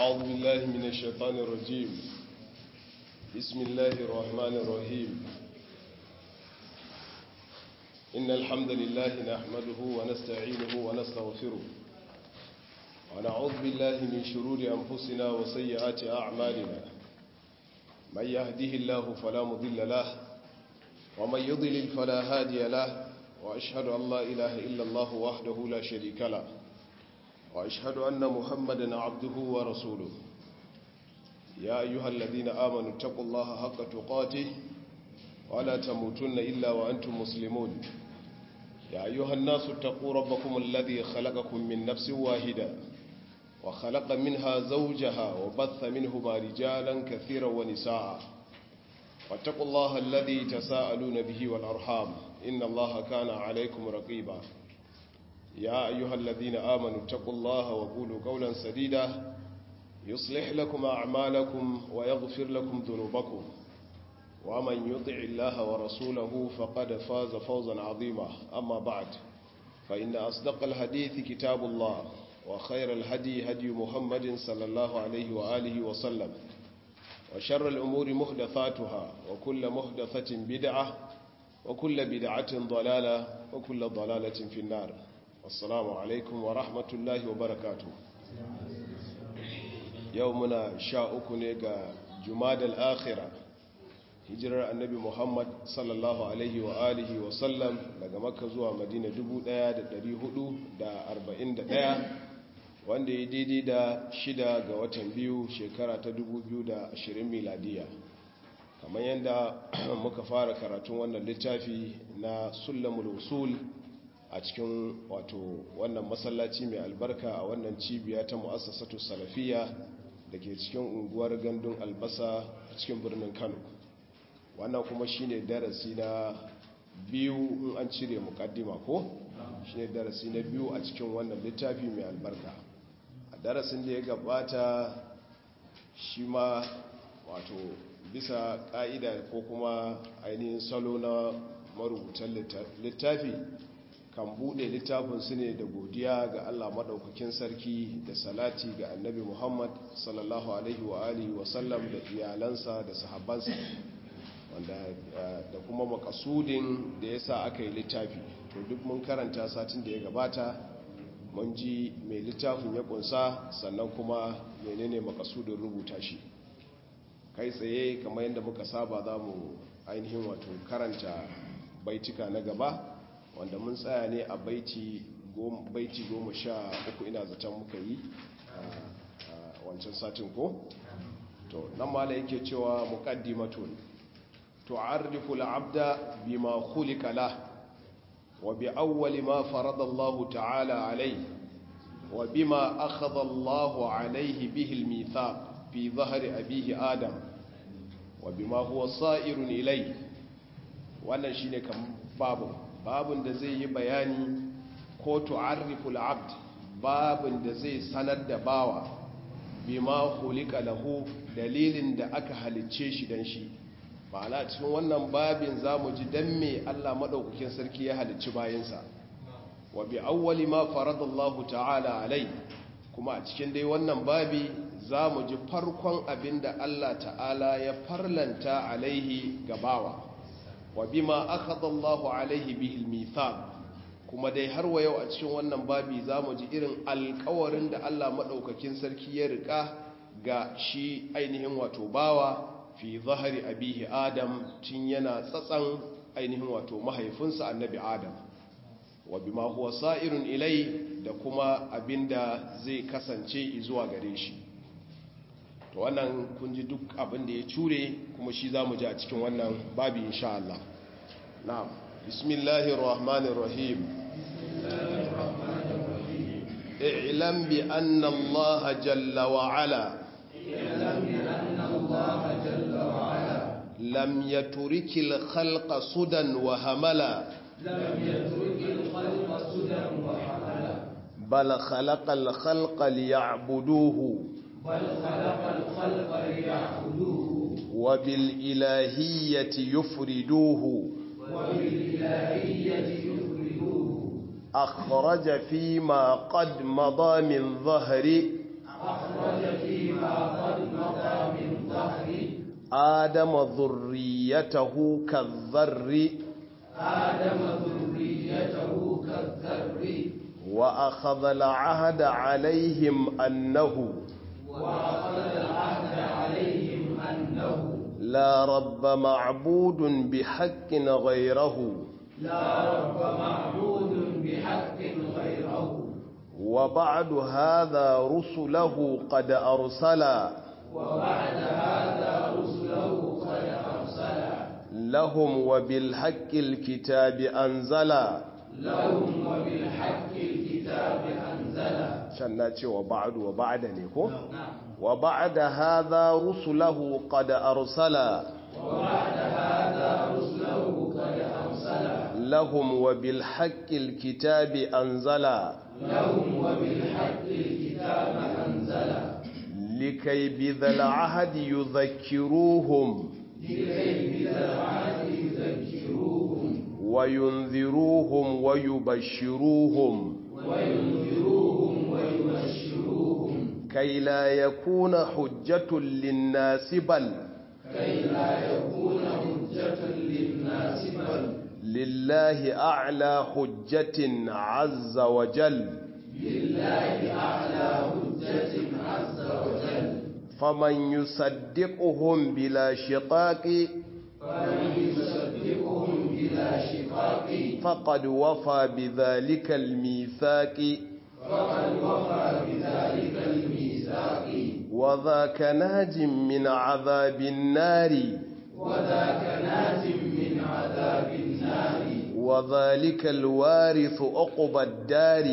أعوذ بالله من الشيطان الرجيم بسم الله الرحمن الرحيم إن الحمد لله نحمده ونستعينه ونستغفره ونعوذ بالله من شرور أنفسنا وسيئات أعمالنا من يهده الله فلا مضل له ومن يضلل فلا هادي له وأشهد أن لا إله إلا الله وحده لا شريك له وأشهد أن محمدا عبده ورسوله يا أيها الذين آمنوا اتقوا الله حق تقاته ولا تموتن إلا وأنتم مسلمون يا أيها الناس اتقوا ربكم الذي خلقكم من نفس واحدة وخلق منها زوجها وبث منهما رجالا كثيرا ونساء واتقوا الله الذي تساءلون به والأرحام إن الله كان عليكم رقيبا يا أيها الذين آمنوا اتقوا الله وقولوا قولا سديدا يصلح لكم أعمالكم ويغفر لكم ذنوبكم ومن يطع الله ورسوله فقد فاز فوزا عظيما أما بعد فإن أصدق الحديث كتاب الله وخير الهدي هدي محمد صلى الله عليه وآله وسلم وشر الأمور محدثاتها وكل محدثة بدعة وكل بدعة ضلالة وكل ضلالة في النار assalamu alaikum wa rahmatullahi wa barakatu yau muna sha uku ne ga jumadal akhira hijirar annabi muhammad sallallahu alaihi wa alihi wa sallam daga makka zuwa madina 1441 wanda ya daidai da shida ga watan biyu shekara ta 2020 miladiya kamar yadda muka fara karatun wannan littafi na sulamul usul a cikin wato wannan masallaci mai albarka a wannan cibiya ta mu'assasatu salafiya da ke cikin unguwar gandun albasa a cikin birnin kano wannan kuma shine darasi na biyu in an cire mukaddima ko shine darasi na biyu a cikin wannan littafi mai albarka a darasin da ya gabata shi ma wato bisa ka'ida ko kuma ainihin salo na marubutan littafi kan bude littafinsu ne da godiya ga Allah maɗaukakin sarki da salati ga annabi Muhammad sallallahu alaihi wa alihi wa sallam da iyalansa da sahabbansa wanda da kuma makasudin da ya sa aka yi littafi to duk mun karanta satin da ya gabata mun ji mai littafin ya kunsa sannan kuma menene makasudin rubuta shi kai tsaye kamar yadda muka saba za mu ainihin wato karanta baitika na gaba wanda mun tsaya ne a baiti goma sha uku ina zaton muka yi a wancan satin ko to nan mala yake cewa muqaddimatun tu'arrifu al-'abda bima khuliqa lah wa bi awwali ma farada Allah ta'ala alayhi wa bima akhadha Allah alayhi bihi al-mithaq fi dhahri abihi adam wa bima huwa sa'irun ilayhi wannan shine kan babu babin da zai yi bayani ko tu'arriful abd babin da zai sanar da bawa bima hulika lahu dalilin da aka halicce shi dan shi ma'ana cikin wannan babin zamu ji dan me Allah madaukakin sarki ya halicci bayinsa wa bi awwali ma faradallahu ta'ala alai kuma a cikin dai wannan babi zamu ji farkon abinda Allah ta'ala ya farlanta alaihi gabawa wa bima akhadha Allahu alaihi bihil mithaq kuma dai har wa yau a cikin wannan babi zamu ji irin alƙawarin da Allah madaukakin sarki ya rika ga shi ainihin wato bawa fi zahari abihi adam tun yana tsatsan ainihin wato mahaifinsa annabi adam wa bima huwa sa'irun ilai da kuma abinda zai kasance zuwa gare shi to wannan kun ji duk abin da ya cure kuma shi za mu ji a cikin wannan babi insha Allah na'am bismillahir rahmanir rahim i'lam bi anna Allah jalla wa ala lam yatrikil khalqa sudan wa hamala لم يترك الخلق سدى وحملا بل خلق الخلق ليعبدوه بل خلق الخلق ليعبدوه وبالإلهية يفردوه وبالإلهية يفردوه أخرج فيما قد مضى من ظهر أخرج فيما قد مضى من ظهر آدم ذريته كالذر آدم ذريته كالذر وأخذ العهد عليهم أنه وأخذ العهد عليهم أنه لا رب معبود بحق غيره لا رب معبود بحق غيره وبعد هذا رسله قد أرسلا وبعد هذا رسله قد أرسل لهم وبالحق الكتاب أنزلا لهم وبالحق الكتاب أنزل شنا وبعد وبعد نيكو وبعد هذا رسله قد أرسلا وبعد هذا رسله قد أرسل لهم وبالحق الكتاب أنزلا لهم وبالحق الكتاب أنزل لكي بذا العهد يذكروهم لكي بالعهد يذكروهم وينذروهم ويبشروهم وينذروهم ويبشروهم كي لا يكون حجة للناس بل كي لا يكون حجة للناس بل لله أعلى حجة عز وجل لله أعلى حجة عز وجل فمن يصدقهم بلا شقاق فمن يصدقهم بلا شقاق فقد وفى بذلك الميثاق فقد وفى بذلك الميثاق وذاك ناج من عذاب النار وذاك ناج من عذاب النار وذلك الوارث عقبى الدار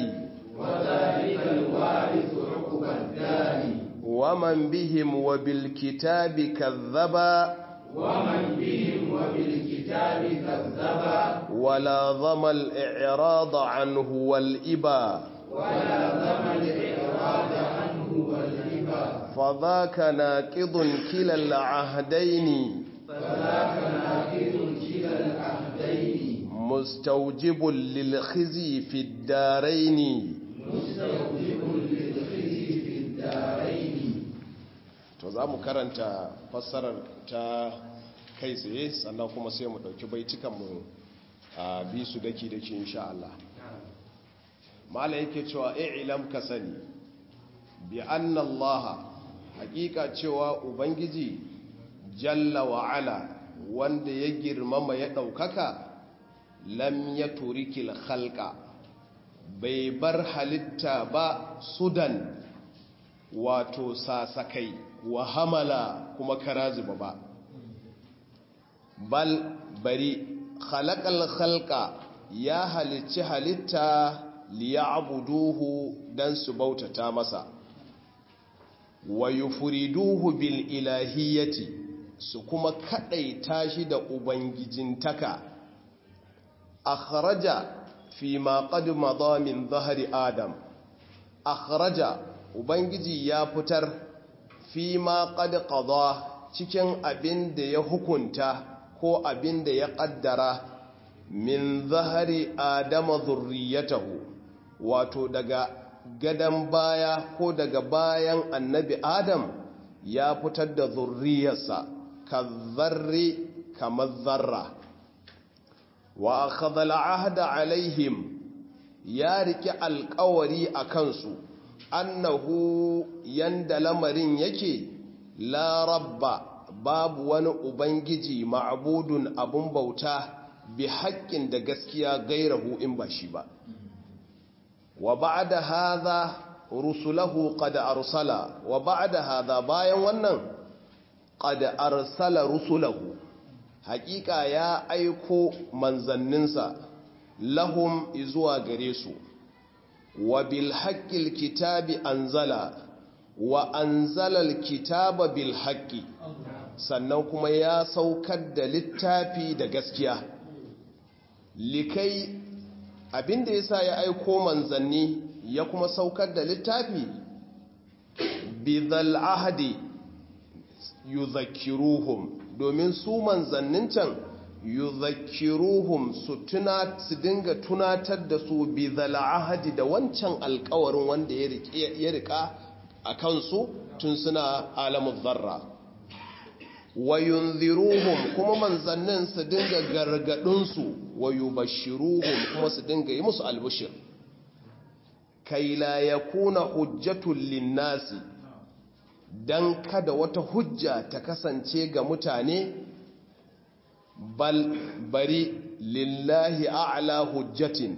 وذلك الوارث عقب الدار ومن بهم وبالكتاب كذبا ومن بهم وبالكتاب كذبا ولا ضم الإعراض عنه والإبا ولا ذم الإعراض عنه والهبا فذاك ناقض كلا العهدين فذاك ناقض كلا العهدين مستوجب للخزي في الدارين مستوجب للخزي في الدارين to za mu karanta fassarar ta kai tsaye sannan kuma sai mu ɗauki baitukanmu a bi su daki daki insha Allah mala yake cewa i'lam ka sani bi anna Allah hakika cewa ubangiji jalla wa ala wanda ya girmama ya ɗaukaka lam ya turikil khalqa bai bar halitta ba sudan wato sasakai wa hamala kuma karaziba ba bal bari khalaqal khalqa ya halicci halitta liya'buduhu dan su bautata masa wa yufriduhu bil ilahiyyati su kuma kadaita shi da ubangijintaka akhraja fi ma qad madha min dhahri adam akhraja ubangiji ya fitar fi ma qad qada cikin abin da ya hukunta ko abin da ya kaddara min zahari adama zurriyatahu wato daga gadan baya ko daga bayan annabi adam ya fitar da zurriyarsa ka zarri kamar zarra wa akhadha al'ahda alaihim ya riki alkawari a kansu annahu yanda lamarin yake la rabba babu wani ubangiji ma'budun abun bauta bi haƙƙin da gaskiya gairahu in ba shi ba wa ba'da hadha rusulahu qad arsala wa ba'da hadha bayan wannan qad arsala rusulahu haƙiƙa ya aiko manzanninsa lahum izuwa gare su wa bil haqqil kitabi anzala wa anzala al kitaba bil haqqi sannan kuma ya saukar da littafi da gaskiya likai abinda yasa ya aiko manzanni ya kuma saukar da littafi bidhal ahdi yuzakkiruhum domin su manzannin can yuzakkiruhum su tuna su dinga tunatar da su bidhal ahdi da wancan alkawarin wanda ya rika a kansu tun suna alamun zarra wa yunziruhum kuma manzannin su dinga gargadinsu wa yubashshiruhum kuma su dinga yi musu albushir kai la yakuna hujjatul linnasi dan kada wata hujja ta kasance ga mutane bal bari lillahi a'la hujjatin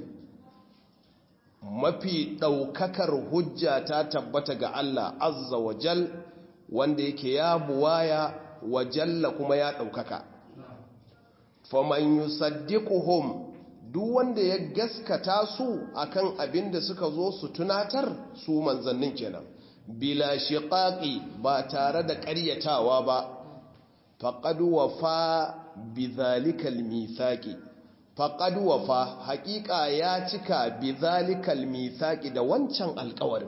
mafi ɗaukakar hujja ta tabbata ga Allah azza wa jal wanda yake ya buwaya wa jalla kuma ya ɗaukaka faman yusaddiquhum duk wanda ya gaskata su akan abin da suka zo su tunatar su manzannin kenan bila shiqaqi ba tare da ƙaryatawa ba faqad wafa bidhalikal mithaqi faqad wafa haqiqa ya cika bidhalikal mithaqi da wancan alƙawarin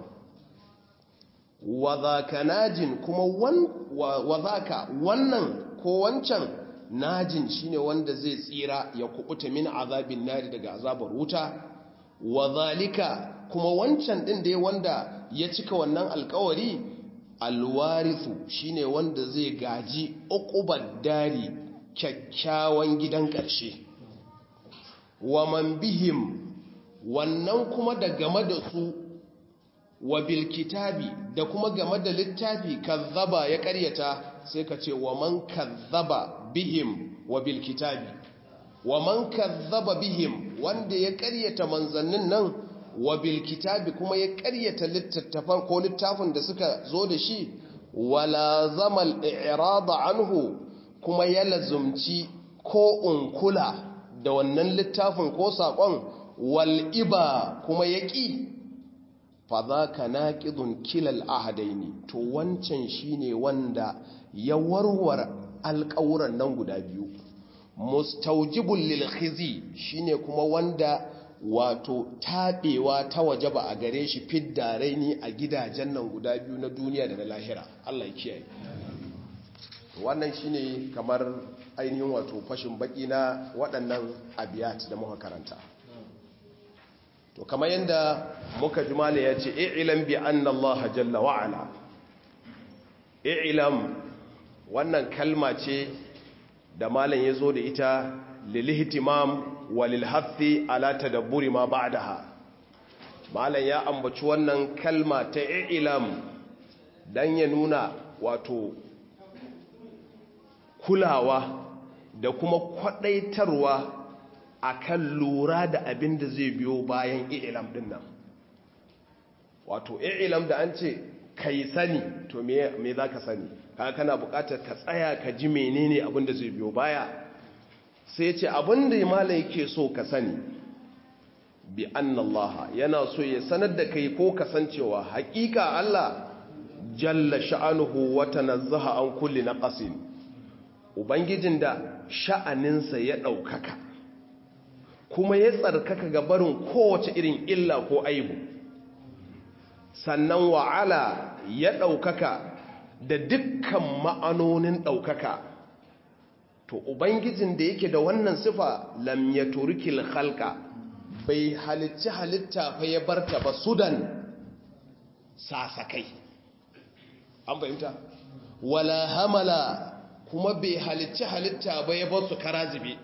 wa zaka najin kuma wan wa zaka wannan ko wancan najin shine wanda zai tsira ya kubuta min azabin nari daga azabar wuta wa zalika kuma wancan din dai wanda ya cika wannan alkawari alwarithu shine wanda zai gaji uqubad dari kyakkyawan gidan ƙarshe wa man bihim wannan kuma da game da su wa bil kitabi da kuma game da littafi kazzaba ya ƙaryata sai ka ce wa man kazzaba bihim wa bil kitabi wa man kazzaba bihim wanda ya ƙaryata manzannin nan wa bil kitabi kuma ya ƙaryata littattafan ko littafin da suka zo da shi wala zamal i'rada anhu kuma ya lazumci ko unkula da wannan littafin ko saƙon wal iba kuma ya ƙi fa za ka naƙidun kilal ahadaini to wancan shine wanda ya warware alƙawuran nan guda biyu mustaujibul lil khizi shine kuma wanda wato taɓewa ta waje ba a gare shi fidda raini a gidajen nan guda biyu na duniya da na lahira Allah ya kiyaye wannan shine kamar ainihin wato fashin baki na waɗannan abiyat da muka karanta to kamar yadda muka jumala ya ce i'lam bi anna Allah jalla wa ala i'lam wannan kalma ce da malam ya zo da ita lilihtimam wa lilhathi ala tadabburi ma ba'daha malam ya ambaci wannan kalma ta i'lam dan ya nuna wato kulawa da kuma kwadaitarwa akan lura da abin da zai biyo bayan i'lam din nan wato i'lam da an ce kai sani to me me zaka sani kaga kana buƙatar ka tsaya ka ji menene abin da zai biyo baya sai ce abin da malai yake so ka sani bi annallaha yana so ya sanar da kai ko kasancewa haƙiƙa Allah jalla sha'anuhu wa tanazzaha an kulli naqasin ubangijin da sha'aninsa ya ɗaukaka kuma ya tsarkaka ga barin kowace irin illa ko aibu sannan wa'ala ya ɗaukaka da dukkan ma'anonin ɗaukaka to ubangijin da yake da wannan sifa lam ya turkil halka bai halicci halitta fa ya barta ba sudan sasakai an fahimta wala hamala kuma bai halicci halitta ba ya bar su karazibe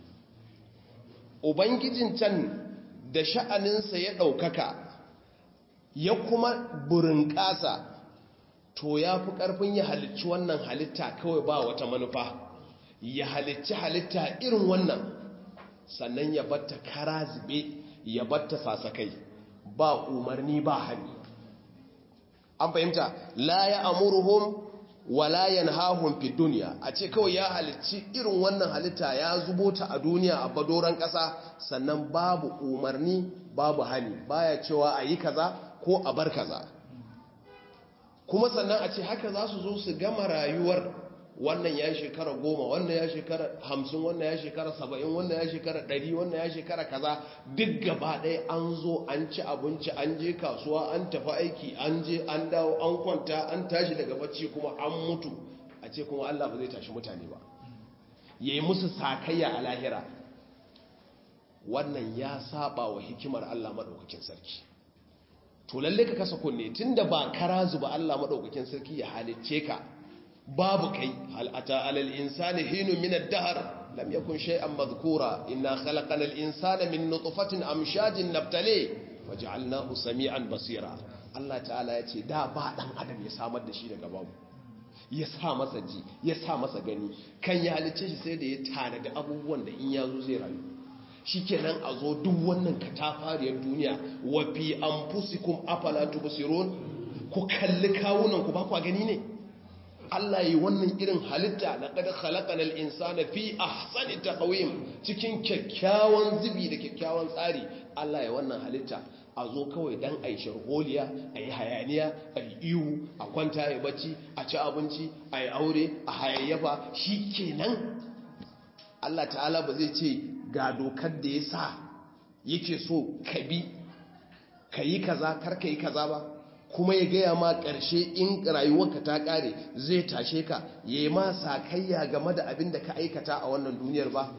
ubangijin can da sha'aninsa ya ɗaukaka ya kuma burin ƙasa to ya fi ƙarfin ya halicci wannan halitta kawai ba wata manufa ya halicci halitta irin wannan sannan ya batta kara zube ya batta sasakai ba umarni ba hali an fahimta la ya amuruhum wala yanhahum fi dunya a ce kawai ya halicci irin wannan halitta ya zubo ta a duniya a badoran ƙasa sannan babu umarni babu hali baya cewa a yi kaza ko a bar kaza kuma sannan a ce haka za su zo su gama rayuwar wannan ya shekara goma wannan ya shekara hamsin wannan ya shekara saba'in wannan ya shekara ɗari wannan ya shekara kaza duk gaba ɗaya an zo an ci abinci an je kasuwa an tafi aiki an je an dawo an kwanta an tashi daga bacci kuma an mutu a ce kuma allah ba zai tashi mutane ba ya yi musu sakayya a lahira wannan ya saba wa hikimar allah maɗaukakin sarki to lalle ka kasa kunne tunda ba kara zuba Allah madaukakin sarki ya halicce ka babu kai hal ata alal insani hinu min ad-dahr lam yakun shay'an madhkura inna khalaqana al-insana min nutfatin amshajin nabtali waj'alnahu sami'an basira Allah ta'ala ya ce da ba dan adam ya samar da shi daga babu ya sa masa ji ya sa masa gani kan ya halicce shi sai da ya tanadi abubuwan da in ya zo zai rayu shikenan a zo duk wannan katafariyar duniya wa fi anfusikum afala tubsirun ku kalli kawunan ku ba ku gani ne Allah yi wannan irin halitta laqad khalaqanal insana fi ahsani taqwim cikin kyakkyawan zubi da kyakkyawan tsari Allah ya wannan halitta a zo kawai dan a yi sharholiya a yi hayaniya a yi ihu a kwanta ya bacci a ci abinci a yi aure a hayayyafa shi kenan Allah ta'ala ba zai ce ga dokar da ya sa yake so ka bi ka yi kaza kar ka yi kaza ba kuma ya gaya ma ƙarshe in rayuwarka ta ƙare zai tashe ka ya yi ma sakayya game da abin da ka aikata a wannan duniyar ba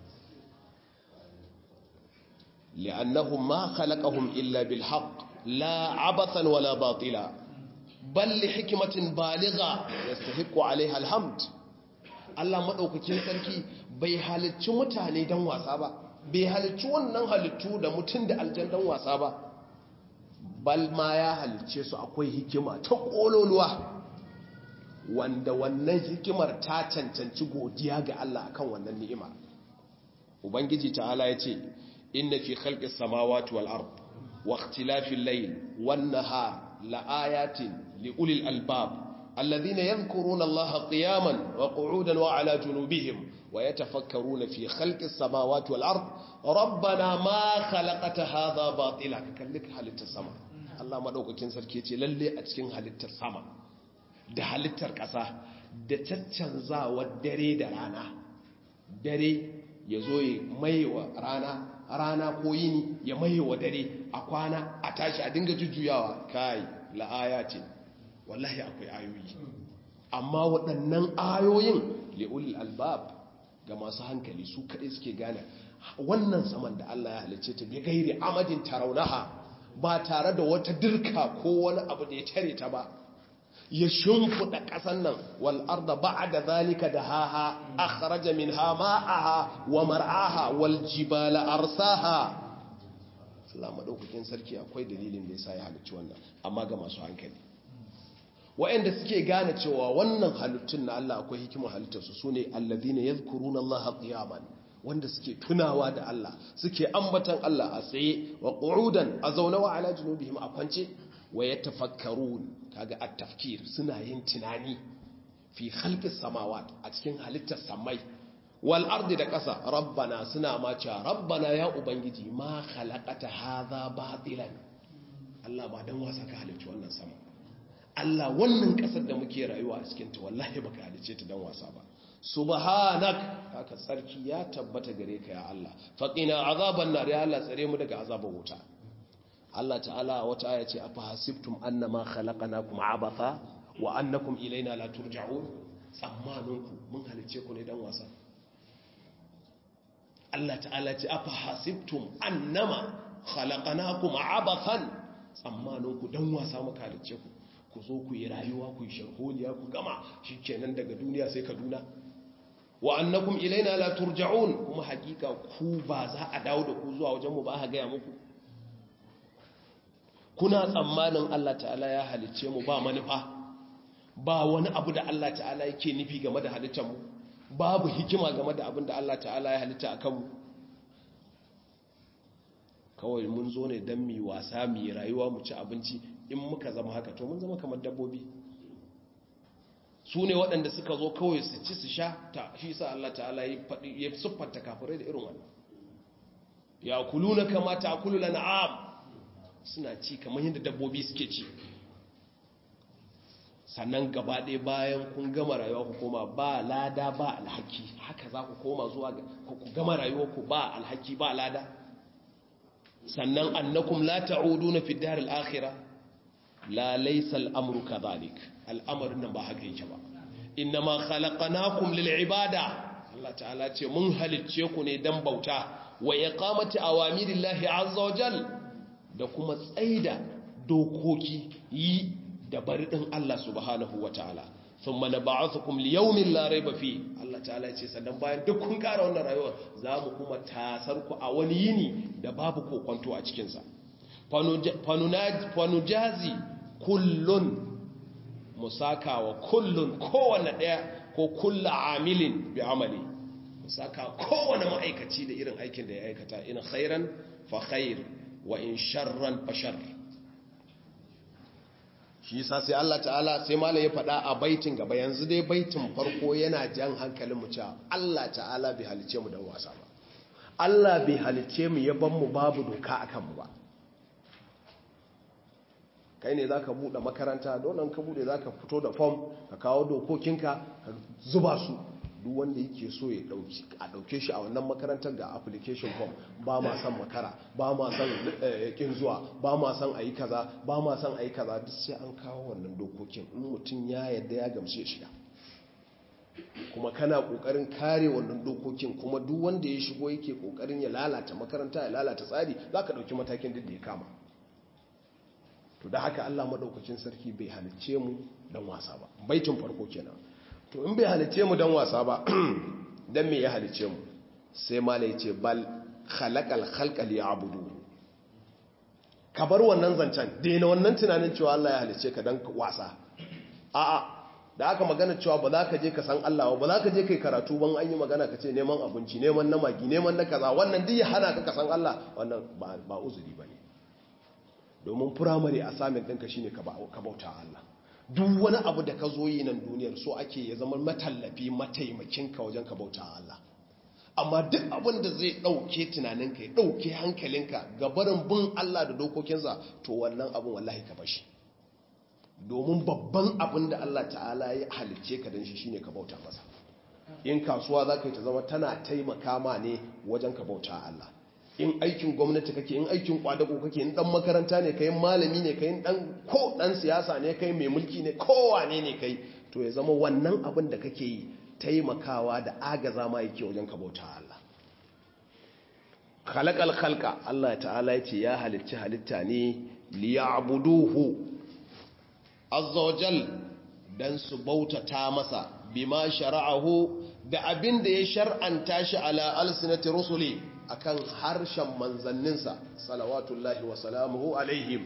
لأنهم ما خلقهم إلا بالحق لا عبثا ولا باطلا بل لحكمة بالغة يستحق عليها الحمد Allah maɗaukakin sarki bai halicci mutane don wasa ba bai halicci wannan halittu da mutum da aljan don wasa ba bal ma ya halicce su akwai hikima ta ƙololuwa wanda wannan hikimar ta cancanci godiya ga Allah akan wannan ni'ima ubangiji ta'ala ya ce إن في خلق السماوات والأرض واختلاف الليل والنهار لآيات لأولي الألباب الذين يذكرون الله قياما وقعودا وعلى جنوبهم ويتفكرون في خلق السماوات والأرض ربنا ما خلقت هذا باطلا كلك حالة السماء الله ما دوك كين سركي للي أتكين حالة السماء da halittar ƙasa da caccanzawar dare da rana dare ya zo ya maiwa rana rana ko yini ya maye wa dare a kwana a tashi a dinga jujjuyawa kai la'aya ce wallahi akwai ayoyi amma waɗannan ayoyin li'ul albab ga masu hankali su kaɗai suke gane wannan saman da Allah ya halice ta bi gairi amadin taraunaha ba tare da wata dirka ko wani abu da ya tare ta ba ya shimfiɗa ƙasan nan wal arda ba'da zalika da haha akhraja minha ma'aha wa mar'aha wal jibala arsaha Allah madaukakin sarki akwai dalilin da yasa ya halicci wannan amma ga masu hankali wa'anda suke gane cewa wannan halittun na Allah akwai hikimar halittarsu sune alladhina yadhkuruna Allah qiyaman wanda suke tunawa da Allah suke ambatan Allah a tsaye wa qu'udan a zaune wa ala junubihim a kwance wa yatafakkarun kaga at-tafkir suna yin tunani fi khalqis samawat a cikin halittar samai wal ardi da ƙasa rabbana suna ma cewa rabbana ya ubangiji ma khalaqata hadha batilan Allah ba dan wasa ka halicci wannan sama Allah wannan ƙasar da muke rayuwa a cikin ta wallahi baka halicce ta dan wasa ba subhanak haka tsarki ya tabbata gare ka ya Allah faqina azaban nar ya Allah tsare mu daga azabar wuta Allah ta'ala wata aya ce afa hasibtum annama khalaqnakum abatha wa annakum ilaina la turja'un tsammaninku mun halice ku ne dan wasa Allah ta'ala ce afa hasibtum annama khalaqnakum abathan tsammaninku dan wasa muka halice ku ku zo ku yi rayuwa ku yi sharholiya ku gama shikenan daga duniya sai Kaduna wa annakum ilaina la turja'un kuma hakika ku ba za a dawo da ku zuwa wajen mu ba ha ga muku kuna tsammanin Allah ta'ala ya halicce mu ba manufa ba wani abu da Allah ta'ala yake nufi game da halittar mu babu hikima game da abin da Allah ta'ala ya halitta a kanmu kawai mun zo ne don mi wasa mi rayuwa mu ci abinci in muka zama haka to mun zama kamar dabbobi su ne waɗanda suka zo kawai su ci su sha ta shi sa Allah ta'ala ya siffanta kafirai da irin wannan ya kulu na kama ta kulu lana'am suna ci kamar yadda dabbobi suke ci sannan gaba ɗaya bayan kun gama rayuwa ku koma ba lada ba alhaki haka za ku koma zuwa ku gama rayuwa ku ba alhaki ba lada sannan annakum la ta'uduna fi dar al-akhirah la laysa al-amru kadhalik al'amarin nan ba haka yake ba innama khalaqnakum lil ibada Allah ta'ala ce mun halicce ku ne dan bauta wa iqamati awamirillahi azza wa jalla da kuma tsaida dokoki yi da bari ɗin Allah subhanahu wa ta'ala sun mana ba su kum liyaumin larai ba fi Allah ta'ala ce sannan bayan duk kun ƙara wannan rayuwar za mu kuma tasar ku a wani yini da babu kokwanto a cikinsa fanujazi kullun musaka wa kullun kowane ɗaya ko kulla amilin bi amali musaka kowane ma'aikaci da irin aikin da ya aikata in khairan fa khair wa in sharran fa shar shi yasa sai Allah ta'ala sai malam ya faɗa a baitin gaba yanzu dai baitin farko yana jan hankalin mu cewa Allah ta'ala bai halice mu dan wasa ba Allah bai halice mu ya ban mu babu doka akan mu ba kai ne zaka bude makaranta dole ka bude zaka fito da form ka kawo dokokinka ka zuba su duk wanda yake so ya dauki a dauke shi a wannan makarantar ga application form ba ma san makara ba ma san kin zuwa ba ma san ayi kaza ba ma san ayi kaza duk sai an kawo wannan dokokin in mutum ya yadda ya gamsu ya shiga kuma kana kokarin kare wannan dokokin kuma duk wanda ya shigo yake kokarin ya lalata makaranta ya lalata tsari zaka dauki matakin duk da ya kama to da haka Allah madaukakin sarki bai halicce mu dan wasa ba baitin farko kenan to in bai halicce mu dan wasa ba dan me ya halicce mu sai mala yace bal khalaqal khalqa liya'budu ka bar wannan zancen daina wannan tunanin cewa Allah ya halicce ka dan wasa a'a da aka magana cewa ba za ka je ka san Allah ba za ka je kai karatu ban an yi magana ka ce neman abinci neman na magi neman na kaza wannan duk ya hana ka ka san Allah wannan ba uzuri bane domin firamare a samun ɗinka shine ka bauta Allah duk wani abu da ka zo yi nan duniyar so ake ya zama matallafi mataimakinka wajen ka bauta Allah amma duk abin da zai ɗauke tunaninka ya ɗauke hankalinka ga barin bin Allah da dokokinsa to wannan abin wallahi ka bashi domin babban abin da Allah ta'ala ya halicce ka don shi shine ka bauta masa in kasuwa za ka yi ta zama tana taimaka ma ne wajen ka bauta Allah in aikin gwamnati kake in aikin kwadago kake in dan makaranta ne kai malami ne kai dan ko dan siyasa ne kai mai mulki ne kowane ne kai to ya zama wannan abin da kake yi taimakawa da agaza ma yake wajen ka bauta Allah khalaqal khalqa Allah ta'ala yace ya halicci halitta ne liya'buduhu azza wajal dan su bautata masa bima shara'ahu da abin da ya shar'anta shi ala alsinati rusuli akan harshen manzanninsa salawatullahi wa salamuhu alaihim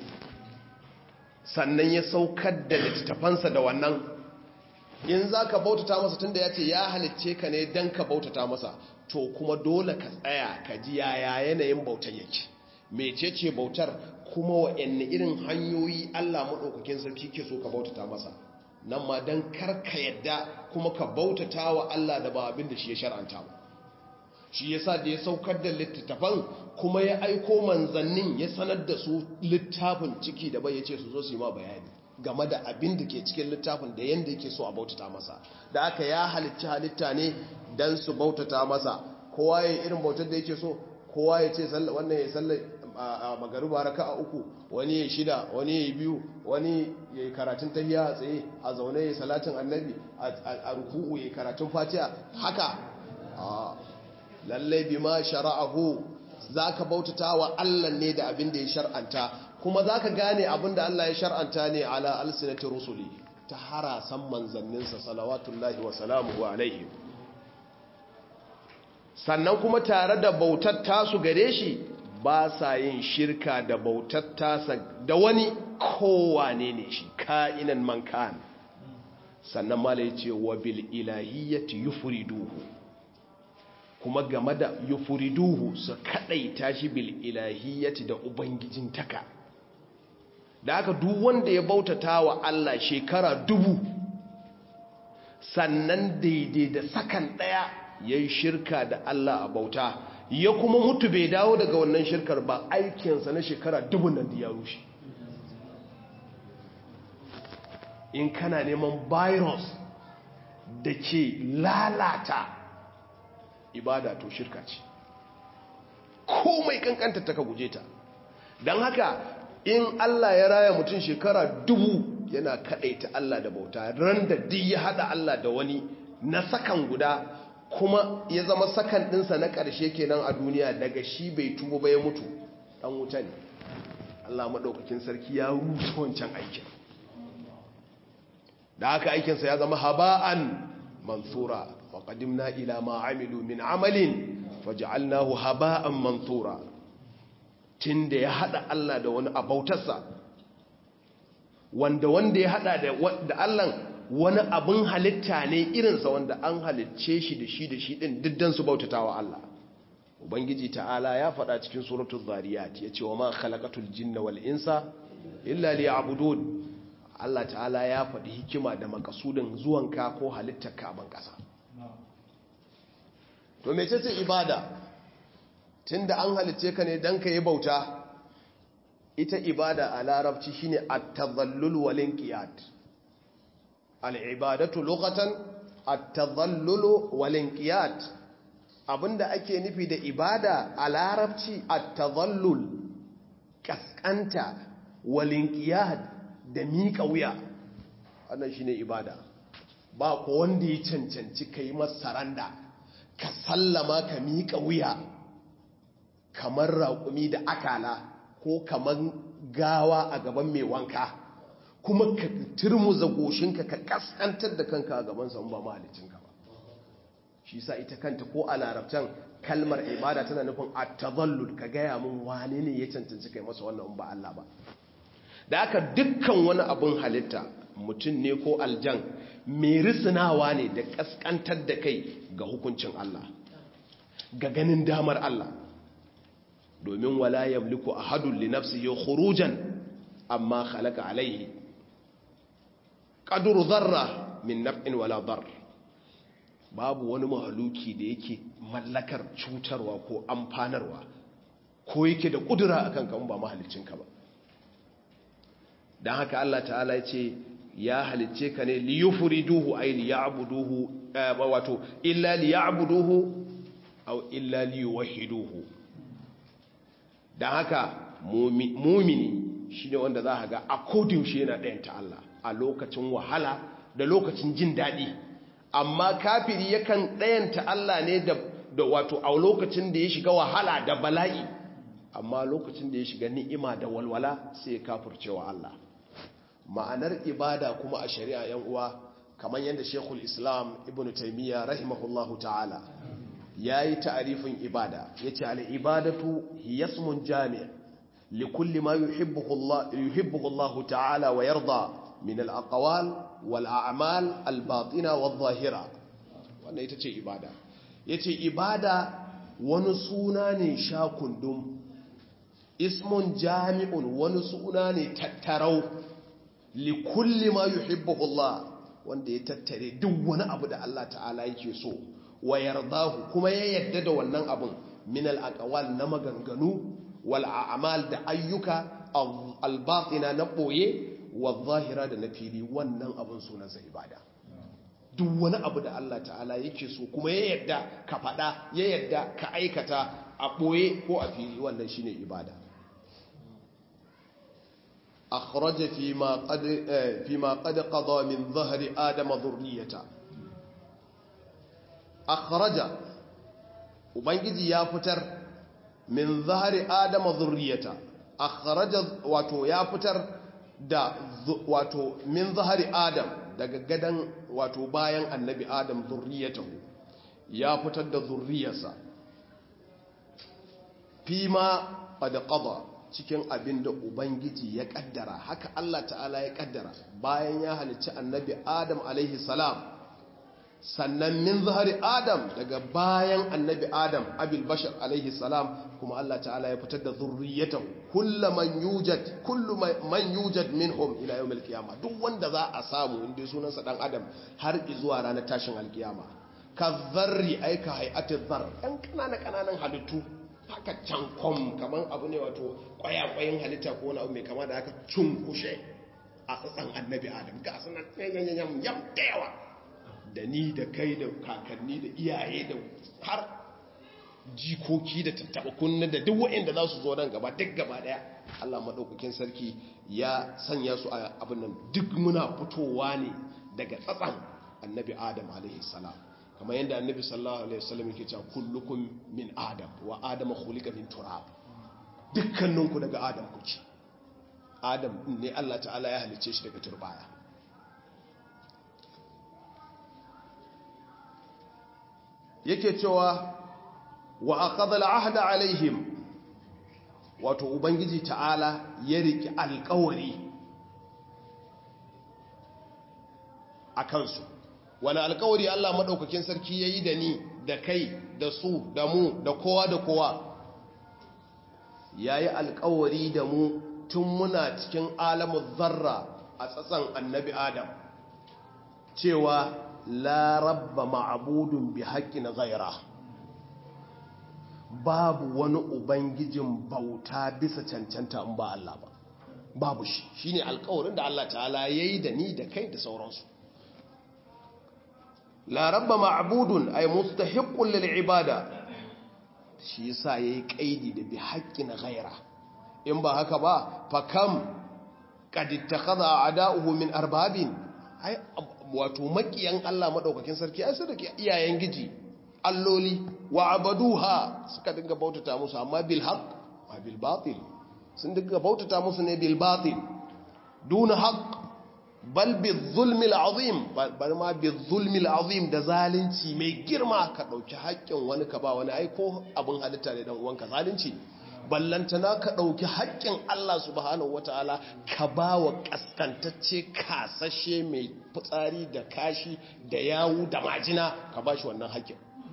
sannan ya saukar da littattafansa da wannan in za ka bautata masa tunda ya ce ya halicce ka ne don ka bautata masa to kuma dole ka tsaya ka ji yaya yanayin bautar yake mecece bautar kuma wa'anne irin hanyoyi allah maɗaukakin sarki ke so ka bautata masa nan ma don karka yadda kuma ka bautata wa allah da ba abin da shi ya shar'anta ba shi yasa da ya saukar da littattafan kuma ya aiko manzannin ya sanar da su littafin ciki da bai ya ce su zo su yi ma bayani game da abin da ke cikin littafin da yadda yake so a bautata masa da aka ya halicci halitta ne don su bautata masa kowa ya irin bautar da yake so kowa ya ce wannan ya salla a magaruba raka a uku wani ya shida wani ya biyu wani ya yi karatun tahiya a tsaye a zaune ya salatin annabi a ruku'u ya karatun fatiha haka lallai bi ma shara'ahu za ka bautata wa Allah ne da abin da ya shar'anta kuma za ka gane abin da Allah ya shar'anta ne ala alsinati rusuli ta harasan manzanninsa salawatullahi wa salamuhu alaihim sannan kuma tare da bautar tasu gare shi ba sa yin shirka da bautar tasa da wani kowane ne shi ka'inan man kan sannan mala ya ce wa bil ilahiyyati yufriduhu kuma game da yufuriduhu su kadaita shi bil ilahiyyati da ubangijin taka da aka duk wanda ya bautata wa Allah shekara dubu sannan daidai da sakan daya yayi shirka da Allah a bauta ya kuma mutu bai dawo daga wannan shirkar ba aikinsa na shekara dubu nan da ya rushe in kana neman virus da ke lalata ibada to shirka ce komai kankanta ta ka guje ta don haka in Allah ya raya mutum shekara dubu yana kaɗaita Allah da bauta ran da duk ya haɗa Allah da wani na sakan guda kuma ya zama sakan ɗinsa na ƙarshe kenan a duniya daga shi bai tubo ba ya mutu ɗan wuta ne Allah maɗaukakin sarki ya rusa wancan aikin da haka aikinsa ya zama haba'an mansura wa qadimna ila ma amilu min amalin faj'alnahu haba'an mansura tunda ya hada Allah da wani abautarsa wanda wanda ya hada da Allah wani abin halitta ne irinsa wanda an halicce shi da shi da shi din diddan su bautatawa Allah ubangiji ta'ala ya faɗa cikin suratul zariyat yace wa ma khalaqatul jinna wal insa illa liya'budun Allah ta'ala ya faɗi hikima da makasudin zuwanka ko halittar ka ban ƙasa to mece ce ibada tunda an halicce ka ne dan ka yi bauta ita ibada a larabci shine at-tadhallul wal inqiyad al-ibadatu lughatan at-tadhallul wal inqiyad abinda ake nufi da ibada a larabci at-tadhallul kaskanta wal inqiyad da miƙa wuya wannan shine ibada ba ko wanda ya cancanci kai masaranda ka sallama ka miƙa wuya kamar raƙumi da akala ko kamar gawa a gaban mai wanka kuma ka turmuza goshinka ka kaskantar da kanka a gaban sa ba mahalicinka ba shi sa ita kanta ko a larabcan kalmar ibada tana nufin at-tadhallul ka gaya mun wane ne ya cancanci kai masa wannan ba Allah ba da aka dukkan wani abin halitta mutum ne ko aljan mai risinawa ne da kaskantar da kai ga hukuncin Allah ga ganin damar Allah domin wala yamliku ahadun li nafsihi khurujan amma khalaqa alaihi qadru dharra min naf'in wala dar babu wani mahaluki da yake mallakar cutarwa ko amfanarwa ko yake da kudura akan kan ba mahalicinka ba don haka Allah ta'ala ya ce ya halicce ka ne liyufriduhu ay liya'buduhu wato illa liya'buduhu aw illa liyuwahhiduhu don haka mumini shine wanda za ka ga a kodin shi yana ɗayan ta Allah a lokacin wahala da lokacin jin daɗi amma kafiri yakan ɗayan ta Allah ne da wato a lokacin da ya shiga wahala da bala'i amma lokacin da ya shiga ni'ima da walwala sai ya kafircewa Allah ma'anar ibada kuma a shari'a yan uwa kamar yadda Sheikhul Islam Ibn Taymiyyah rahimahullahu ta'ala yayi ta'arifin ibada yace al ibadatu hiya ismun jami' li kulli ma yuhibbuhu Allah yuhibbuhu Allah ta'ala wa yarda min al aqwal wal a'mal al batina wal zahira wannan ita ce ibada yace ibada wani suna ne sha kundum ismun jami'un wani suna ne tattarau likulli ma yuhibbuhu Allah wanda ya tattare duk wani abu da Allah ta'ala yake so wa yardahu kuma ya yarda da wannan abun min al-aqwal na maganganu wal a'mal da ayyuka al-batina na boye wa zahira da na fili wannan abun sunansa ibada duk wani abu da Allah ta'ala yake so kuma ya yarda ka fada ya yarda ka aikata a boye ko a fili wannan shine ibada أخرج فيما قد فيما قد قضى من ظهر آدم ذريته أخرج وبنجي يا فتر من ظهر آدم ذريته أخرج واتو يا فتر da wato min zahari adam daga gadan wato bayan annabi adam zurriyatahu ya fitar da zurriyarsa fima qad qada cikin abin da Ubangiji ya kaddara haka Allah ta'ala ya kaddara bayan ya halicci annabi Adam alaihi salam sannan min zahari Adam daga bayan annabi Adam abil bashar alaihi salam kuma Allah ta'ala ya fitar da zurriyatan kullu man yujad kullu man yujad minhum ila yawmil qiyamah duk wanda za a samu inda sunansa dan Adam har zuwa ranar tashin alkiyama ka zarri aika hay'atiz zar ɗan kanana kananan halittu haka can kwam kamar abu ne wato kwayakwayin halitta ko wani abu mai kama da haka cunkushe a tsatsan annabi adam ga suna yam yam da yawa da ni da kai da kakanni da iyaye da har jikoki da tattaba kunna da duk waɗanda za su zo nan gaba duk gaba daya Allah maɗaukakin sarki ya sanya su a abin nan duk muna fitowa ne daga tsatsan annabi adam alaihi salam kamar yadda annabi sallallahu alaihi wasallam yake cewa kullukum min adam wa adama khuliqa min turab dukkaninku daga adam kuke adam ne Allah ta'ala ya halicce shi daga turbaya yake cewa wa aqadha al-ahda alaihim wato ubangiji ta'ala ya riki alƙawari a kansu wani alƙawari Allah madaukakin sarki yayi da ni da kai da su da mu da kowa da kowa yayi alƙawari da mu tun muna cikin alamun zarra a tsatsan annabi adam cewa la rabba ma'abudun bi haƙƙin ghaira babu wani ubangijin bauta bisa cancanta in ba Allah ba babu shi shine alƙawarin da Allah ta'ala yayi da ni da kai da sauransu la rabba ma'budun ay mustahiqqun lil ibada shi yasa yayi kaidi da bi haqqin ghaira in ba haka ba fa kam qad ittakhadha a'da'uhu min arbabin ai wato makiyan Allah madaukakin sarki ai suka iyayen giji alloli wa abaduha suka dinga bautata musu amma bil haqq wa bil batil sun dinga bautata musu ne bil batil duna haqq bal bil zulmi al azim bal ma bil zulmi al azim da zalunci mai girma ka dauki haƙƙin wani ka ba wani ai ko abin halitta ne dan uwanka zalunci ballantana ka ɗauki haƙƙin Allah subhanahu wata'ala ka ba wa ƙaskantacce kasashe mai fitsari da kashi da yawu da majina ka ba shi wannan haƙƙin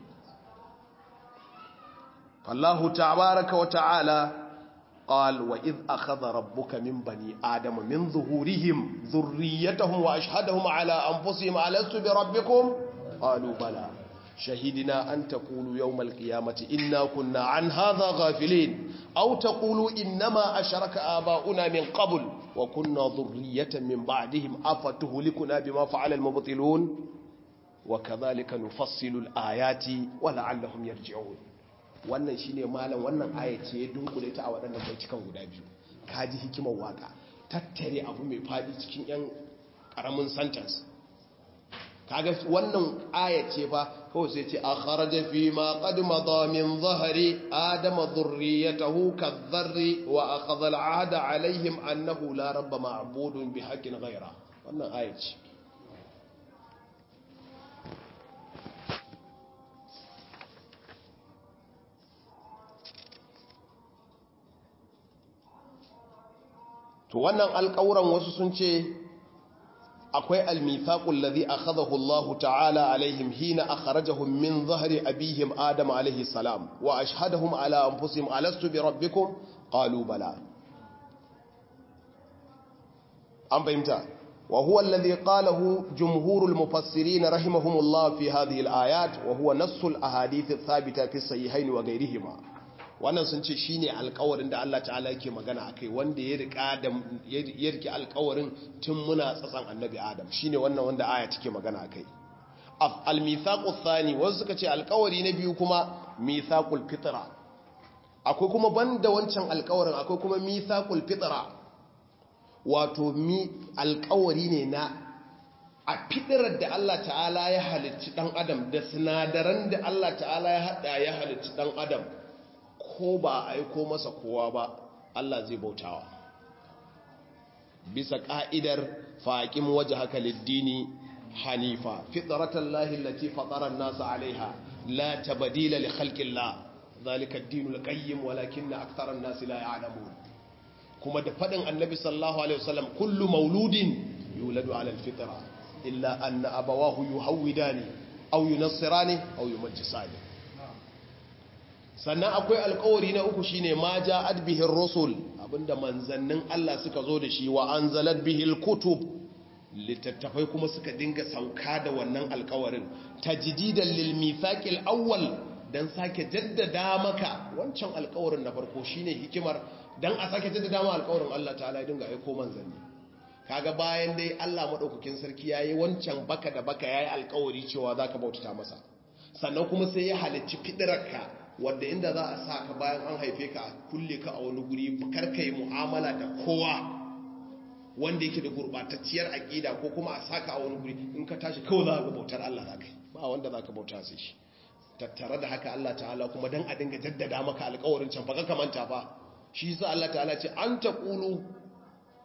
Allahu tabaraka wa ta'ala قال وإذ أخذ ربك من بني آدم من ظهورهم ذريتهم وأشهدهم على أنفسهم ألست بربكم قالوا بلى شهدنا أن تقولوا يوم القيامة إنا كنا عن هذا غافلين أو تقولوا إنما أشرك آباؤنا من قبل وكنا ذرية من بعدهم أفتهلكنا بما فعل المبطلون وكذلك نفصل الآيات ولعلهم يرجعون wannan shine malam wannan aya ce ya dunkule ta a waɗannan baitukan guda biyu kaji hikimar waka tattare abu mai faɗi cikin yan ƙaramin sentence kaga wannan aya ce fa kawai sai ce akharaja fi ma qad madha min zahri adama dhurriyatahu kadharri wa akhadha al'ahda alaihim annahu la rabba ma'budun bi haqqin ghayra wannan aya ce to wannan alƙawuran wasu sun ce akwai almithaqul ladhi akhadahu Allah ta'ala alaihim hina akhrajahum min dhahri abihim adam alaihi salam wa ashhadahum ala anfusihim alastu bi rabbikum qalu bala an fahimta wa huwa alladhi qalahu jumhurul mufassirin rahimahumullah fi hadhihi alayat wa huwa nassul ahadith athabita fi sahihayn wa ghayrihima wannan sun ce shine alkawarin da Allah ta'ala yake magana akai wanda ya rika da ya rike alkawarin tun muna tsatsan annabi Adam shine wannan wanda aya take magana akai al-mithaqu thani wasu suka ce alkawari na biyu kuma mithaqul fitra akwai kuma banda wancan alkawarin akwai kuma mithaqul fitra wato mi alkawari ne na a fitirar da Allah ta'ala ya halicci dan adam da sinadaran da Allah ta'ala ya hada ya halicci dan adam ko ba a aiko masa kowa ba Allah zai bautawa bisa ka'idar faƙin waje haka liddini hanifa fitratan lahi lati fataran nasa alaiha la tabadila li khalqillah zalika ad-dinul qayyim walakinna aktharan nasi la ya'lamun kuma da fadin annabi sallallahu alaihi wasallam kullu mauludin yuladu ala al-fitra illa anna abawahu yuhawidani aw yunassirani aw yumajjisani sannan akwai alkawari na uku shine ma ja'at bihir rusul abinda manzannin Allah suka zo da shi wa anzalat bihil kutub littattafai kuma suka dinga sauka da wannan alkawarin tajdidan lil mithaqil awwal dan sake jaddada maka wancan alkawarin na farko shine hikimar dan a sake jaddada maka alkawarin Allah ta'ala ya dinga aiko manzanni kaga bayan dai Allah madaukakin sarki yayi wancan baka da baka yayi alkawari cewa zaka bautata masa sannan kuma sai ya halicci fidirarka wadda inda za a sa ka bayan an haife ka kulle ka a wani guri karka yi mu'amala da kowa wanda yake da gurbatacciyar aƙida ko kuma a saka a wani guri in ka tashi kawai za ka bautar Allah za ka yi ba wanda za ka bauta sai shi tattare da haka Allah ta'ala kuma dan a dinga jaddada maka alƙawarin can baka kamanta fa shi yasa Allah ta'ala ce an taqulu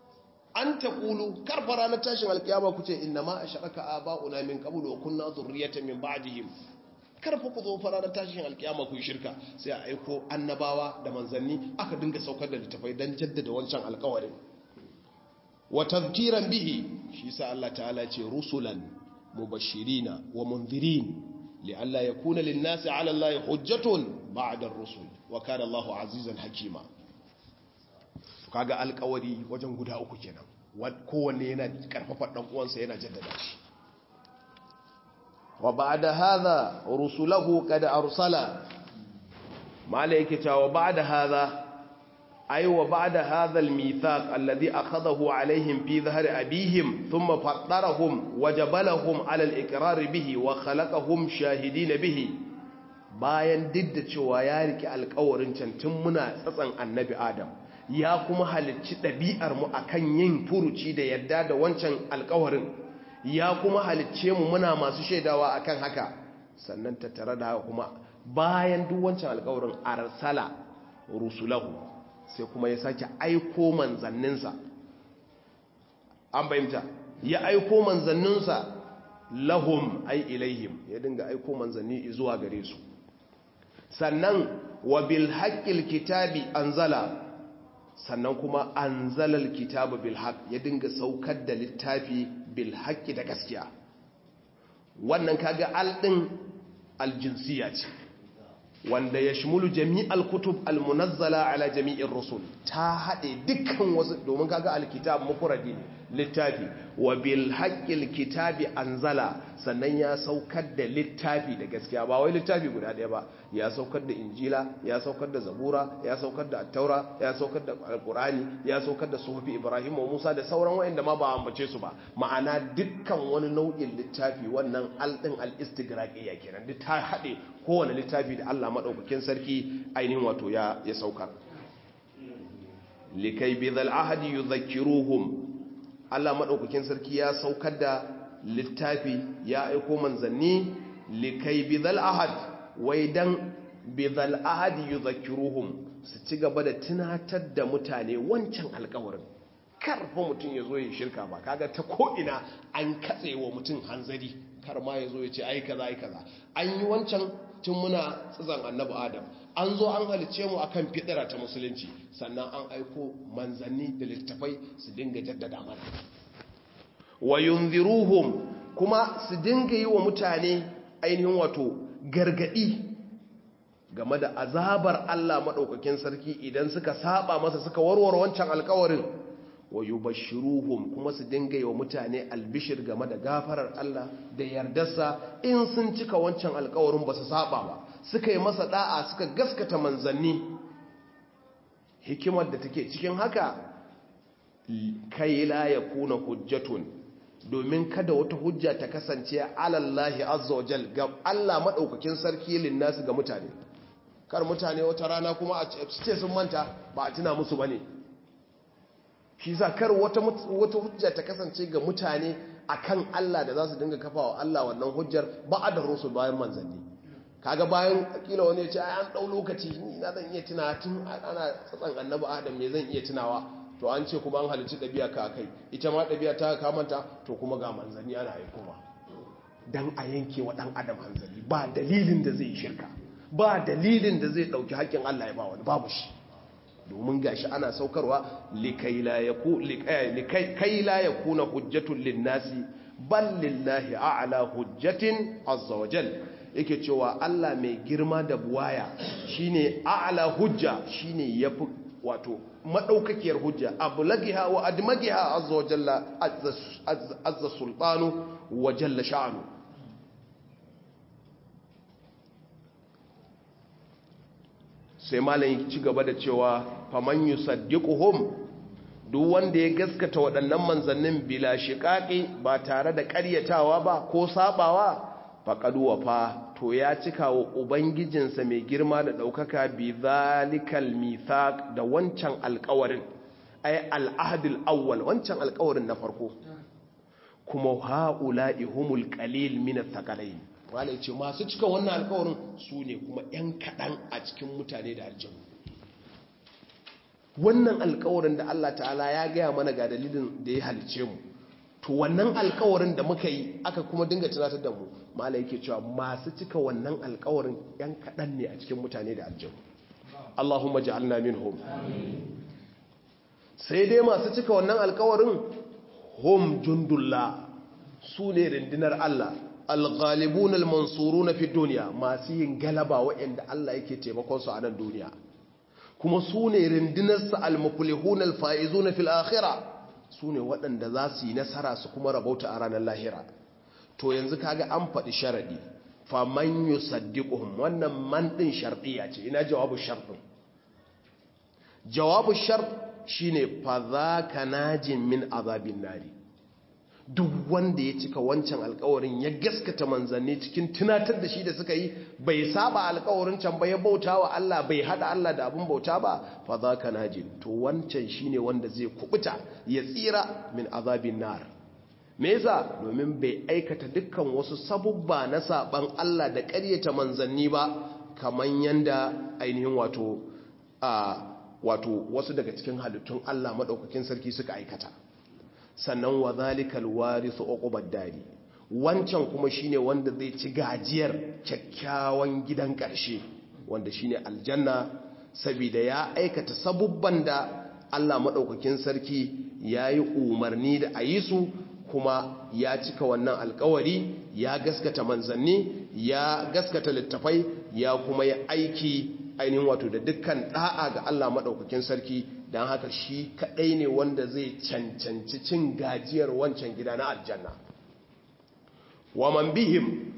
an taqulu karfa ranar tashin alkiyama ku ce inna ma ashraka aba'una min qablu wa kunna dhurriyatan min ba'dihim karfa ku zo fara ranar tashin alkiyama ku yi shirka sai a aiko annabawa da manzanni aka dinga saukar da littafai dan jaddada wancan alƙawarin wa tadhkiran bihi shi sa Allah ta'ala ce rusulan mubashirina wa munzirin li'alla yakuna lin-nasi 'ala Allahi hujjatun ba'da ar-rusul wa kana Allahu 'azizan hakima kaga alƙawari wajen guda uku kenan kowanne yana karfafa dan uwansa yana jaddada shi wa ba'da hadha rusulahu qad arsala malaikata wa ba'da hadha أي وبعد هذا الميثاق الذي أخذه عليهم في ظهر أبيهم ثم فطرهم وجبلهم على الإقرار به وخلقهم شاهدين به bayan duk da cewa ya rike alkawarin can tun muna tsatsan annabi adam ya kuma halicci ɗabi'ar mu akan yin furuci da yadda da wancan alkawarin ya kuma halicce mu muna masu shaidawa akan haka sannan tattare da haka kuma bayan duk wancan alkawarin arsala rusulahu sai kuma ya sake aiko manzanninsa an bayyanta ya aiko manzanninsa lahum ai ilaihim ya dinga aiko manzanni zuwa gare su sannan wa bil haqqil kitabi anzala sannan kuma anzalal kitaba bil haqq ya dinga saukar da littafi bil haqqi da gaskiya wannan kaga al din aljinsiya ce wanda ya shimulu jami'al kutub almunazzala ala jami'in rusul ta haɗe dukkan wasu domin kaga alkitab mufradi ne littafi wa bil haqqil kitabi anzala sannan ya saukar da littafi da gaskiya ba wai littafi guda ɗaya ba ya saukar da injila ya saukar da zabura ya saukar da attaura ya saukar da alqurani ya saukar da suhufi ibrahim wa musa da sauran wayanda ma ba ambace su ba ma'ana dukkan wani nau'in littafi wannan aldin al-istigraqiyya kenan duk ta haɗe kowane littafi da Allah madaukakin sarki ainihin wato ya ya saukar likai bidhal ahadi yudhakkiruhum Allah maɗaukakin sarki ya saukar da littafi ya aiko manzanni likai bidhal ahad wai dan bidhal ahad yudhakkiruhum su ci gaba da tunatar da mutane wancan alƙawarin karfa mutum ya zo ya shirka ba kaga ta ko'ina an katse wa mutum hanzari kar ma ya zo ya ce ai kaza ai kaza an yi wancan tun muna tsizan annabi adam an zo an halice mu akan fitira ta musulunci sannan an aiko manzanni da littafai su dinga jaddada mana wa yunziruhum kuma su dinga yi wa mutane ainihin wato gargadi game da azabar Allah madaukakin sarki idan suka saba masa suka warware wancan alkawarin wa yubashshiruhum kuma su dinga yi wa mutane albishir game da gafarar Allah da yardarsa in sun cika wancan alkawarin ba su saba ba suka yi masa da'a suka gaskata manzanni hikimar da take cikin haka kai la yakuna hujjatun domin kada wata hujja ta kasance alallahi azza wajal ga Allah madaukakin sarki linnasu ga mutane kar mutane wata rana kuma a ce sun manta ba a tuna musu bane shi sa kar wata wata hujja ta kasance ga mutane akan Allah da za su dinga kafawa Allah wannan hujjar ba da rusul bayan manzanni kaga bayan kila wani ya ce ai an dau lokaci ni na zan iya tuna tun ana tsatsan annabi Adam me zan iya tunawa to an ce kuma an halicci ɗabi'a ka kai ita ma ɗabi'a ta kamanta to kuma ga manzanni ana aiko ba dan a yanke wa ɗan adam hanzari ba dalilin da zai shirka ba dalilin da zai ɗauki haƙƙin Allah ya ba wani babu shi domin gashi ana saukarwa likai la yakuna hujjatun linnasi bal lillahi a'la hujjatin azza wajal yake cewa Allah mai girma da buwaya shine a'la hujja shine yafi wato madaukakiyar hujja ablagiha wa admagiha azza wa jalla azza sultanu wa jalla sha'nu sai malam ci gaba da cewa faman yusaddiquhum duk wanda ya gaskata waɗannan manzannin bila shiqaqi ba tare da ƙaryatawa ba ko sabawa faqad wafa to ya cika wa ubangijinsa mai girma da ɗaukaka bi zalikal mithaq da wancan alƙawarin ay al-ahdul awwal wancan alƙawarin na farko kuma haula'i humul qalil min ath-thaqalain wala ce masu cika wannan alƙawarin su ne kuma 'yan kaɗan a cikin mutane da aljanu wannan alkawarin da Allah ta'ala ya gaya mana ga dalilin da ya halice mu to wannan alkawarin da muka yi aka kuma dinga tunatar da mu mala yake cewa masu cika wannan alkawarin yan kaɗan ne a cikin mutane da aljanu Allahumma ja'alna minhum sai dai masu cika wannan alkawarin hum jundullah su ne rundunar Allah alghalibun almansurun fi duniya masu yin galaba waɗanda Allah yake taimakon su a nan duniya kuma su ne rundunarsa almuflihun alfaizun fil akhirah su ne waɗanda za su yi nasara su kuma rabauta a ranar lahira to yanzu kaga an faɗi sharaɗi faman yusaddiquhum wannan man ɗin sharɗiya ce ina jawabu sharɗin jawabu shart shine fa zaka najin min azabin nari duk wanda ya cika wancan alkawarin ya gaskata manzanni cikin tunatar da shi da suka yi bai saba alkawarin can ba ya bauta wa Allah bai hada Allah da abin bauta ba fa zaka najin to wancan shine wanda zai kubuta ya tsira min azabin nar me yasa domin bai aikata dukkan wasu sabubba na saban Allah da ƙaryata manzanni ba kaman yanda ainihin wato a wato wasu daga cikin halittun Allah madaukakin sarki suka aikata sannan wa zalikal warithu uqubad dari wancan kuma shine wanda zai ci gajiyar kyakkyawan gidan ƙarshe wanda shine aljanna saboda ya aikata sabubban da Allah madaukakin sarki yayi umarni da ayi su kuma ya cika wannan alkawari ya gaskata manzanni ya gaskata littafai ya kuma ya aiki ainihin wato da dukkan da'a ga Allah madaukakin sarki don haka shi kadai ne wanda zai cancanci cin gajiyar wancan gida na aljanna waman bihim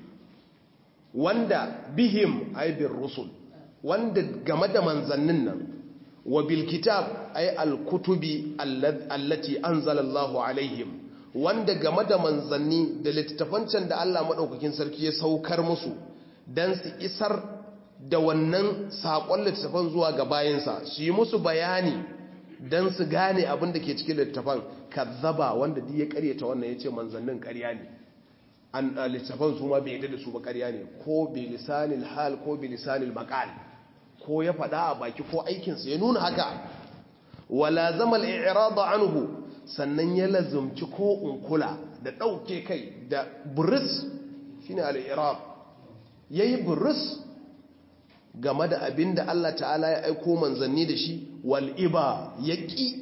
wanda bihim aibin rusul wanda game da manzannin nan wa bilkitab ay alkutubi allati anzalallahu alaihim wanda game da manzanni da littattafancin da Allah madaukakin sarki ya saukar musu dan su isar da wannan saƙon littattafan zuwa ga bayansa su yi musu bayani don su gane abin da ke cikin littattafan kazzaba wanda duk ya karyata wannan ya ce manzannin karya ne an littattafan su ma bai yadda da su ba karya ne ko bi lisanil hal ko bi lisanil maqal ko ya faɗa a baki ko aikinsa ya nuna haka wala zama al-i'rad anhu sannan ya lazumci ko unkula da ɗauke kai da buris shine al-i'rad yayi buris game da abin da Allah ta'ala ya aiko manzanni da shi wal'iba ya ƙi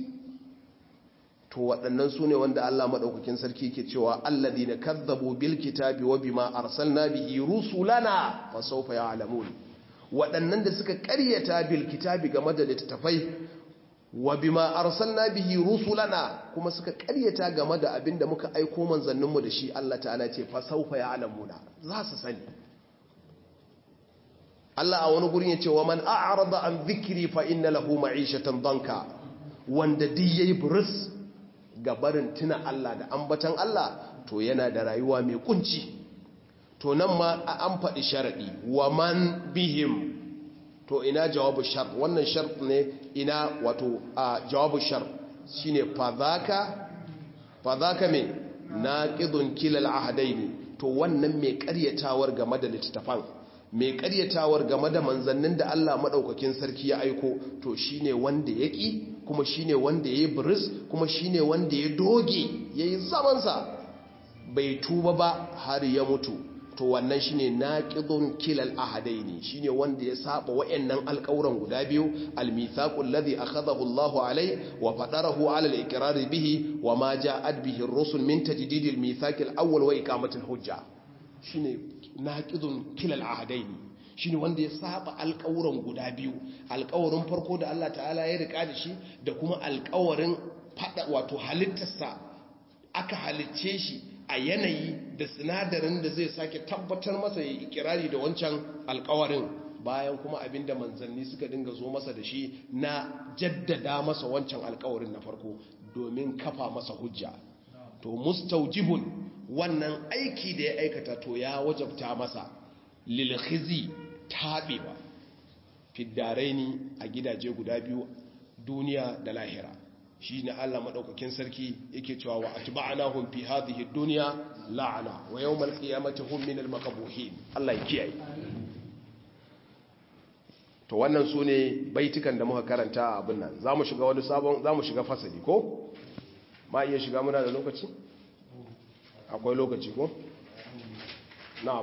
to waɗannan su ne wanda Allah maɗaukakin sarki ke cewa allazi na kazzabu bil kitabi wa bima arsalna bihi rusulana fa sawfa ya'lamun waɗannan da suka ƙaryata bil kitabi game da littattafai wa bima arsalna bihi rusulana kuma suka ƙaryata game da abin da muka aiko manzanninmu da shi Allah ta'ala ce fa sawfa ya'lamuna za su sani Allah a wani gurin ya ce wa man a'rada an zikri fa inna lahu ma'ishatan danka wanda duk yayi buris ga barin tuna Allah da ambatan Allah to yana da rayuwa mai kunci to nan ma an faɗi sharadi wa man bihim to ina jawabu shar wannan shar ne ina wato a jawabu shar shine fadhaka fadhaka me naqidun kilal ahdaini to wannan mai ƙaryatawar game da littafan mai karyatawar game da manzannin da Allah maɗaukakin sarki ya aiko to shine wanda ya ƙi kuma shine wanda ya yi biris kuma shine wanda ya doge ya yi zamansa bai tuba ba har ya mutu to wannan shine naqidun kilal ahadaini shine wanda ya saba wayannan alƙawuran guda biyu almithaqul ladhi akhadahu Allahu alai wa fadarahu ala al-iqrar bihi wa ma ja'at bihi ar-rusul min tajdidil mithaqil awwal wa iqamatil hujja shine naqidun kilal ahadaini shine wanda ya saba alƙawuran guda biyu alƙawarin farko da Allah ta'ala ya rika da shi da kuma alƙawarin fada wato halittarsa aka halicce shi a yanayi da sinadarin da zai sake tabbatar masa ya ikirari da wancan alƙawarin bayan kuma abinda manzanni suka dinga zo masa da shi na jaddada masa wancan alƙawarin na farko domin kafa masa hujja to mustaujibun wannan aiki da ya aikata to ya wajabta masa lilkhizi taɓewa fiddaraini a gidaje guda biyu duniya da lahira shi ne Allah maɗaukakin sarki yake cewa wa atba'nahum fi hadhihi dunya la'ana wa yawmal qiyamati hum minal maqbuhin Allah ya kiyaye to wannan su ne baitukan da muka karanta a abin nan za mu shiga wani sabon za mu shiga fasali ko ma iya shiga muna da lokaci akwai lokaci ko na'am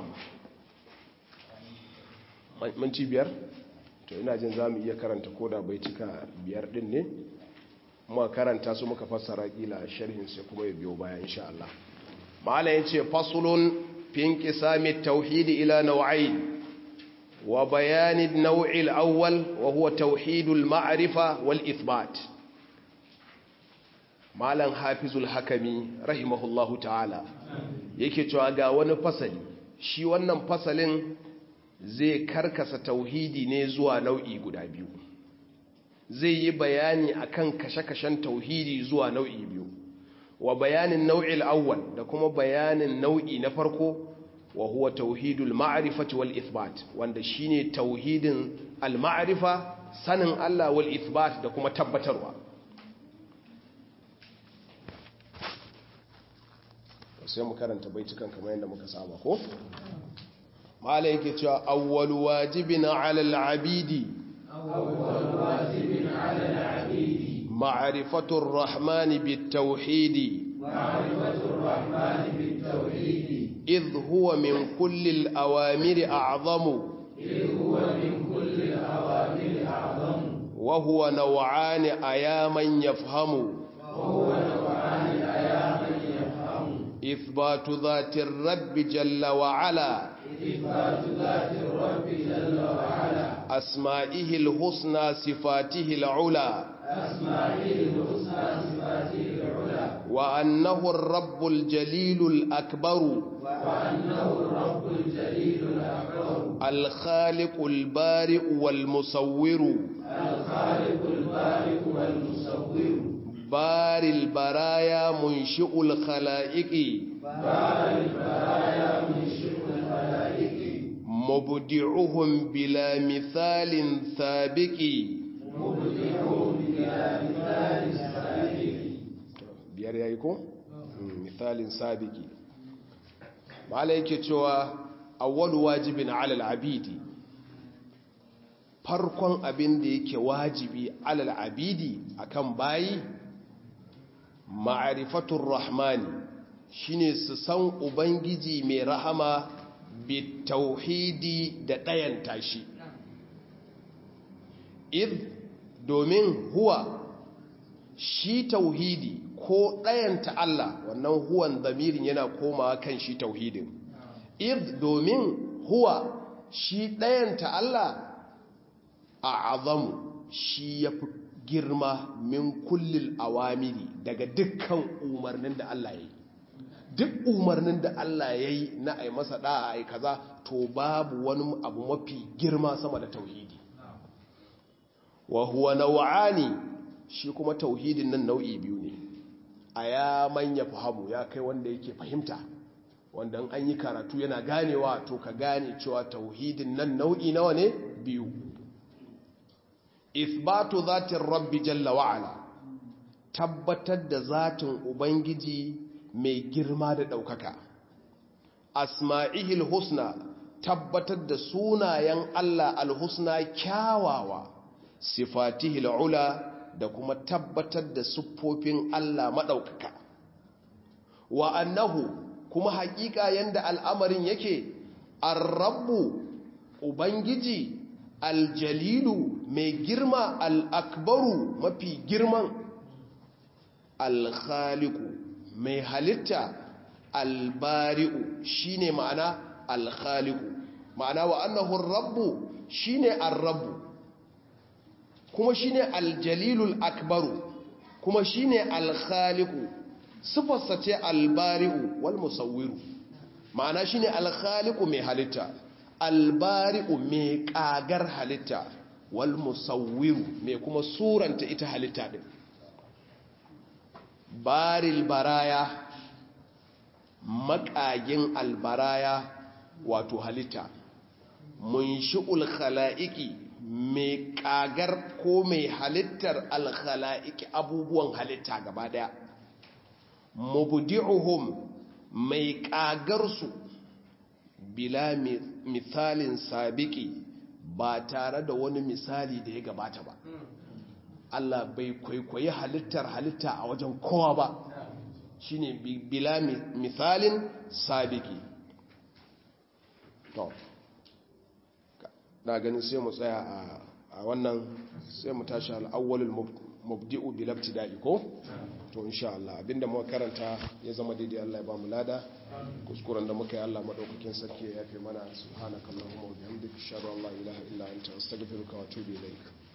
minti biyar to ina jin za mu iya karanta ko da baituka biyar din ne muka karanta su muka fassara kila sharhin sai kuma ya biyo baya insha Allah ma'ala yace faslun fi inqisami at-tauhid ila naw'ayn wa bayan an-naw' al-awwal wa huwa tauhid al-ma'rifa wal ithbat malan hafizul hakami rahimahullahu ta'ala yake cewa ga wani fasali shi wannan fasalin zai karkasa tauhidi ne zuwa nau'i guda biyu zai yi bayani akan kashe-kashen tauhidi zuwa nau'i biyu wa bayanin nau'il awwal da kuma bayanin nau'i na farko wa huwa tauhidul ma'rifati wal ithbat wanda shine tauhidin al ma'rifa sanin Allah wal ithbat da kuma tabbatarwa sai mu karanta baitukan kamar yadda muka saba ko mala yake cewa awwal wajibin 'ala al-'abidi أول واجب على العبيد معرفة الرحمن بالتوحيد معرفة الرحمن بالتوحيد إذ هو من كل الأوامر أعظم إذ هو من كل الأوامر أعظم وهو نوعان أياما يفهم وهو نوعان أياما يفهم إثبات ذات الرب جل وعلا إثبات ذات الرب جل وعلا أسمائه الحسنى صفاته العلى أسمائه الحسنى صفاته العلى وأنه الرب الجليل الأكبر وأنه الرب الجليل الأكبر الخالق البارئ والمصور الخالق البارئ والمصور بار البرايا منشئ الخلائق بار البرايا منشئ الخلائق مبدعهم بلا مثال سابق مبدعهم بلا مثال سابق biyar yayi ko misalin sabiki mala yake cewa awwalu wajibin ala al-abidi farkon abin da yake wajibi ala al-abidi akan bayi ma'rifatur rahmani shine su san ubangiji mai rahama bitauhidi da ɗayan tashi id domin huwa shi tauhidi ko ɗayanta Allah wannan huwan zamirin yana komawa kan shi tauhidin id domin huwa shi ɗayanta Allah a azamu shi ya fi girma min kullil awamiri daga dukkan umarnin da Allah ya yi duk umarnin da Allah ya yi na a masa ɗa'a a kaza to babu wani abu mafi girma sama da tauhidi wa huwa naw'ani shi kuma tauhidin nan nau'i biyu ne a ya manya fahamu ya kai wanda yake fahimta wanda an yi karatu yana ganewa to ka gane cewa tauhidin nan nau'i nawa ne biyu isbatu zatin rabbi jalla wa'ala tabbatar da zatin ubangiji mai girma da ɗaukaka asma'ihil husna tabbatar da sunayen Allah alhusna kyawawa sifatihil ula da kuma tabbatar da siffofin Allah maɗaukaka wa annahu kuma haƙiƙa yanda al'amarin yake arrabu ubangiji aljalilu mai girma al'akbaru mafi girman alkhaliku mai halitta albari'u shine ma'ana alkhaliku ma'ana wa annahu rabbu shine arrabu kuma shine aljalilul akbaru kuma shine alkhaliku sifarsa ce albari'u wal musawwiru ma'ana shine alkhaliku mai halitta albari'u mai kagar halitta wal musawwiru mai kuma suranta ita halitta din baril baraya makagin albaraya wato halitta munshi'ul khala'iki mai kagar ko mai halittar alkhala'iki abubuwan halitta gaba daya mubdi'uhum mai kagarsu bila misalin sabiki ba tare da wani misali da ya gabata ba Allah bai kwaikwayi halittar halitta a wajen kowa ba shine bila misalin sabiki to na ganin sai mu tsaya a wannan sai mu tashi al'awwalul mubdi'u bil ibtida'i ko to insha Allah abinda muka karanta ya zama daidai Allah ya ba mu lada kuskuren da muka yi Allah madaukakin sarki ya yafe mana subhanakallahumma wa bihamdika ashhadu an la ilaha illa anta astaghfiruka wa atubu ilaik